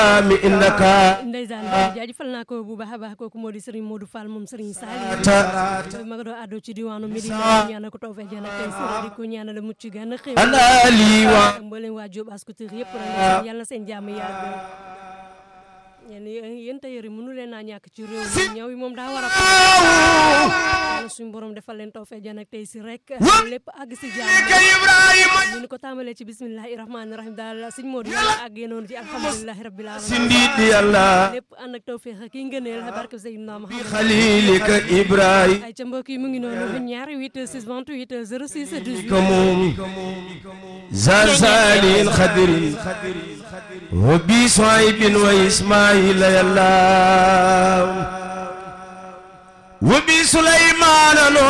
mi indaka ndeysaan jaajëfal naa ko bu baax a baax kooku moo di Serigne Modou Fall moom Serigne Saliou ta ma nga doon àddoo ci diwaanu Medina ñaanal ko tawfeex jana tey sori di ko ñaanal mucc gën a xew ana lii wa ak mboolem waa Diop Ascoutir yëpp rek yàlla na seen jàmm yàgg yéen yéen tailleur yi mënu leen naa ñàkk ci réew mi ñëw yi moom daa war a yàlla suñu borom defal leen tawfeex jana tey si rek lépp àgg si jàmm Ibrahima ñu ni ko tàmbalee ci bismillahi rahmaani rahim daal sëñ Modou yàlla àggee noonu ci alhamdulilahi rabbil alamin sindidi yàlla lépp ànd ak tawfeex ak yi ngëneel barke Seydina Muhammad xalilika Ibrahima ay ca mbokk yi mu ngi noonu ñaari 8 6 28 06 18 ko moom zazalin xadirin wa bi soaybin wa ismaila yàlla wa bi sulaymana